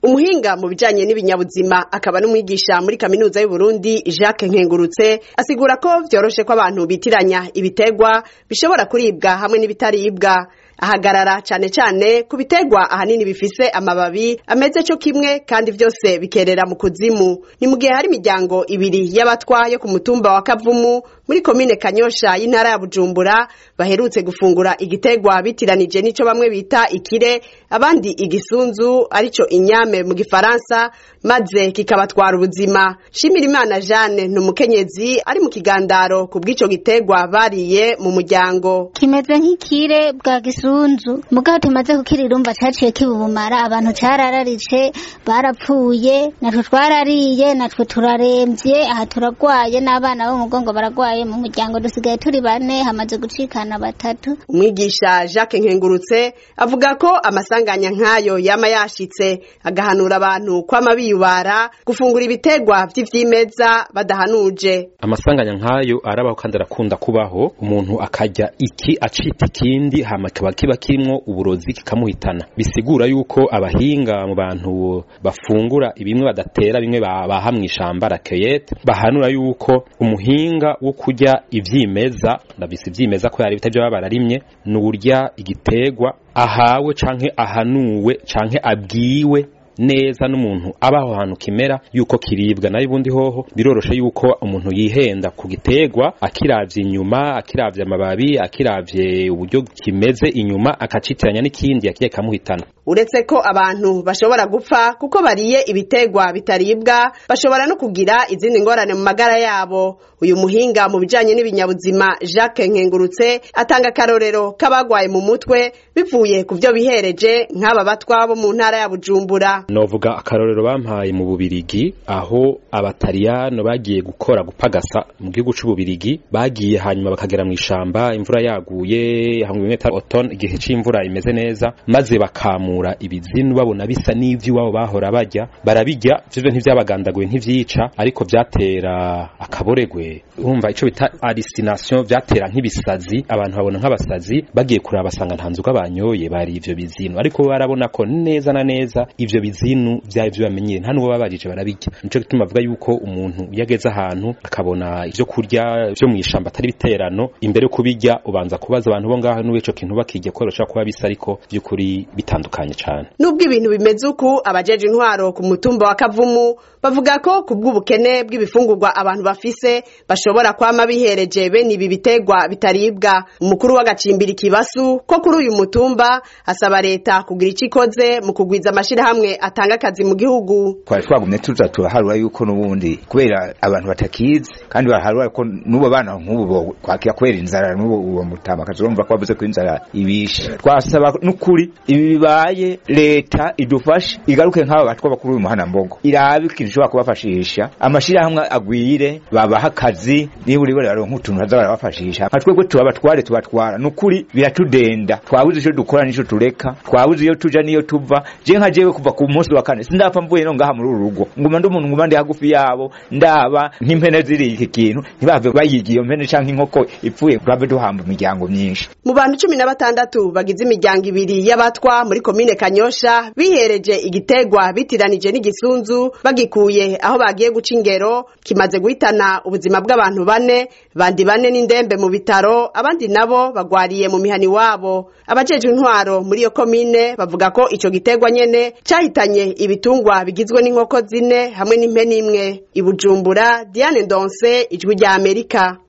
umuhinga mu bijanye n'ibinyabuzima akaba n'umwigisha muri kaminuza y'uburundi jacques nkengurutse asigura ko vyoroshe ko abantu bitiranya ibitegwa bishobora kuribwa hamwe n'ibitaribwa ahagarara cane cane ku bitegwa ahanini bifise amababi ameze co kimwe kandi vyose bikerera mu kuzimu ni mu gihe hari imiryango ibiri y'abatwa yo ku mutumba wa kavumu muri komine kanyosha y'intara ya bujumbura baherutse gufungura igitegwa bitiranije n'ico bamwe bita ikire abandi igisunzu arico inyame mu gifaransa maze kikabatwara ubuzima shimirimana jeanne ni umukenyezi ari mu kigandaro ku bw'ico gitegwa bariye mu muryango kimeze nk'ikire bwa gisunzu mugabo tumaze kukirirumva caciye kibubumara abantu carararitse barapfuye natwe twarariye natwe turaremvye aha turagwaye n'abana bo mu mugongo baragwaye mu muryango dusigaye turi bane hamaze gucikana batatu umwigisha jacques nkengurutse avuga ko amasanganya nk'ayo yama yashitse agahanura abantu kwama biyubara gufungura ibitegwa vy'ivyimeza badahanuje amasanganya nk'ayo arabaho kandi arakunda kubaho umuntu akarya iki acita ikindi hama kikaba kiba kirimwo uburozi kikamuhitana bisigura yuko abahinga mu bantu bafungura ibimwe badatera bimwe baha mw'ishamba rakeyete bahanura yuko umuhinga wo kurya ivyimeza ndabise ivyimeza ko yari bitavyo baba bararimye ni urya igitegwa ahawe canke ahanuwe canke abwiwe neza n'umuntu abaho hantu kimera yuko kiribwa nayo ubundi hoho biroroshe yuko umuntu yihenda ku gitegwa akiravye inyuma akiravye amababi akiravye uburyo kimeze inyuma akacitiranya n'ikindi yakiye kamuhitana uretse ko abantu bashobora gupfa kuko bariye ibitegwa bitaribwa bashobora no kugira izindi ngorane mu magara yabo uyu muhinga mu bijanye n'ibinyabuzima Jacques Nkengurutse atanga akarorero k'abagwaye mu mutwe bivuye ku vyo bihereje nk'aba batwa bo mu ntara ya Bujumbura novuga akarorero bampaye mu bubirigi aho abataliyano bagiye gukora gupagasa mu gihugu c'ububirigi bagiye hanyuma bakagera mu ishamba imvura yaguye hamwe bimwe automne igihe c'imvura imeze neza maze bakamura ibizinu babona bisa n'ivy'iwabo bahora barya barabirya vyo ntivyabagandaguye ntivyica ariko vyatera akaboregwe urumva ico bita hallucination vyatera nk'ibisazi abantu babona nk'abasazi bagiye kuraba basanga nta nzoga banyoye bari ivyo bizinu ariko barabona ko neza na neza ivyo bizinu vyari vyo bamenyere nta n'uwo babajije barabirya nico gituma avuga yuko umuntu iyo ageze ahantu akabona ivyo kurya vyo mw'ishamba atari biterano imbere yo kubirya ubanza kubaza abantu bo ngaho n'uwo ico kintu bakirya ko bashobora kuba bisa ariko vy'ukuri bitandukanye cane nubwo ibintu bimeze uku abajeje intwaro ku mutumba wa kavumu bavuga ko ku bw'ubukene bw'ibifungurwa abantu bafise bashobora kwama bihereje bene ibi bitegwa bitaribwa umukuru w'agacimbiri kibasu ko kuri uyu mutumba asaba leta kugira ico ikoze mu kugwiza amashirahamwe atanga akazi mu gihugu twari twagumye tuza turaharura yuko n'ubundi kubera abantu batakizi kandi baraharura ko n'ubo bana nk'ubu kwakira kubera inzara n'ubu uwo mutama kazurumva ko bavuze ko inzara ibishe twasaba n'ukuri ibi bibaye leta idufashe igaruke nk'aba batwa bakuru uyu muhana mbogo irabe ikintu ishobora kubafashisha amashirahamwe agwire babaha akazi niba uri bari nk'utuntu baza barabafashisha nka twebwe tubabatware tubatwara n'ukuri biratudenda twabuze ico dukora n'ico tureka twabuze iyo tuja n'iyo tuva je nka jewe kuva ku munsi wa kane sindapfa mvuye no ngaha muri uru rugo nguma ndi umuntu nguma ndi hagufi yabo ndaba nk'impene ziri iki kintu ntibave bayigiye iyo mpene canke inkoko ipfuye turabe duhamba imiryango myinshi mu bantu cumi na batandatu bagize imiryango ibiri y'abatwa muri komine kanyosha bihereje igitegwa bitiranije n'igisunzu bagikuye aho bagiye guca ingero kimaze guhitana ubuzima bw'abantu bane bandi bane n'indembe mu bitaro abandi nabo bagwariye mu mihani wabo abajeje intwaro muri iyo komine bavuga ko ico gitegwa nyene cahitanye ibitungwa bigizwe n'inkoko zine hamwe n'impene imwe i bujumbura diane ndonse ijwi rya amerika